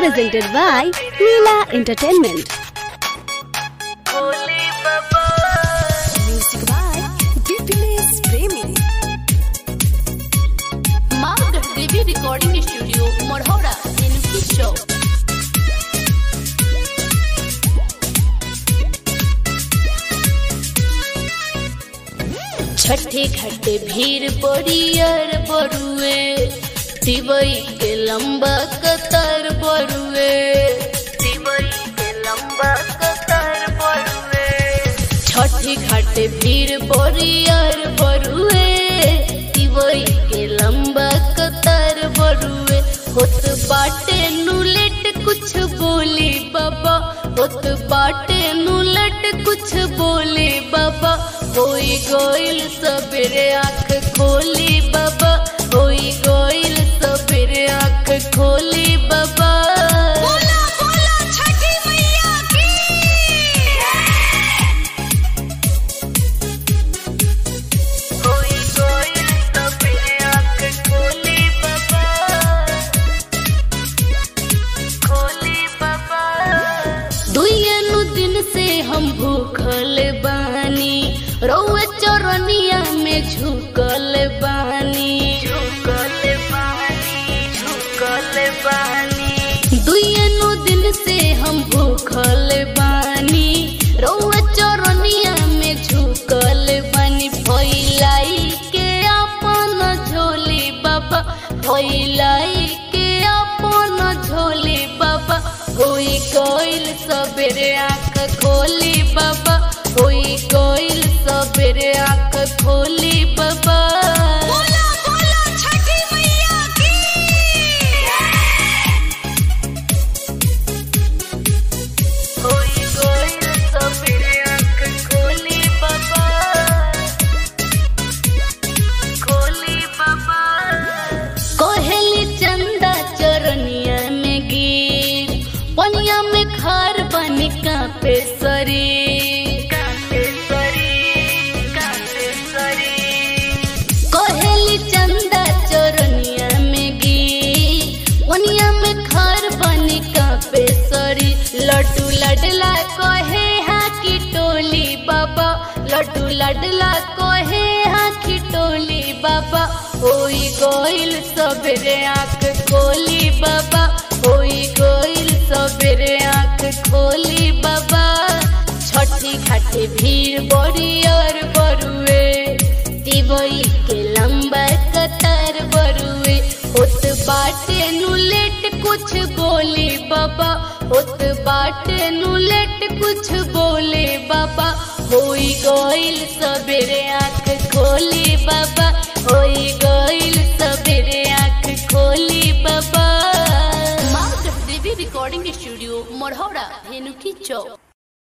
presented by Leela Entertainment. Music by Dipines Premi. Margaret Devi Recording Studio, Morhora, in Kicho. छठे घाटे भीड़ बड़ियर बरुए दिवई के लंबा कतार बरुए दिवई के लंबा कतार बरुए छठे घाटे भीड़ बड़ियर बरुए दिवई के लंबा कतार बरुए होत बाटे नुलेट कुछ बोली बाबा होत बाटे नुलेट कुछ बोले बाबा होई गोइल सबेरे आँख खोली बाबा होई गोइल सबेरे आँख खोली बाबा होई गोइल सबेरे आँख खोली बाबा खोली बाबा दुइयनु दिन से हम भूखल बानी रौए चरनिया में झुकल बानी झुकल बानी झुकल बानी दुइयनु दिन से हम भूखल बानी रौए चरनिया में झुकल बानी फैलाई के अपन झोली बाबा फैलाई के अपन झोली बाबा होई कोइल सबेरे आँख खोली बाबा होई कोइल सबेरे आँख खोली बाबा होई कोइल सबेरे आँख खोली बाबा खोली बाबा कोहली चंदा चरनिया में गिर पनिया में खार बन कापे शरीर कापे शरीर कापे शरीर कोहली चंदा चरनिया में गिर पनिया में खार बन कापे शरीर लड्डू लडला कहे हाँ की टोली बाबा लड्डू लडला कहे हाँ की टोली बाबा होई गोइल सबेरे आँख खोली बाबा होई गोइल सबेरे आँख खोली बाबा छठी घाटे भीड़ बड़ी और बरुए दिवई के लंबा कतार बरुए होत बाटे नुलेट कुछ बोले बाबा होत बाटे नुलेट कुछ बोले बाबा होई गोइल सबेरे आँख खोली बाबा होई गोइल सबेरे आँख खोली बाबा market Devi recording studio Morhaura Dhenuki चौक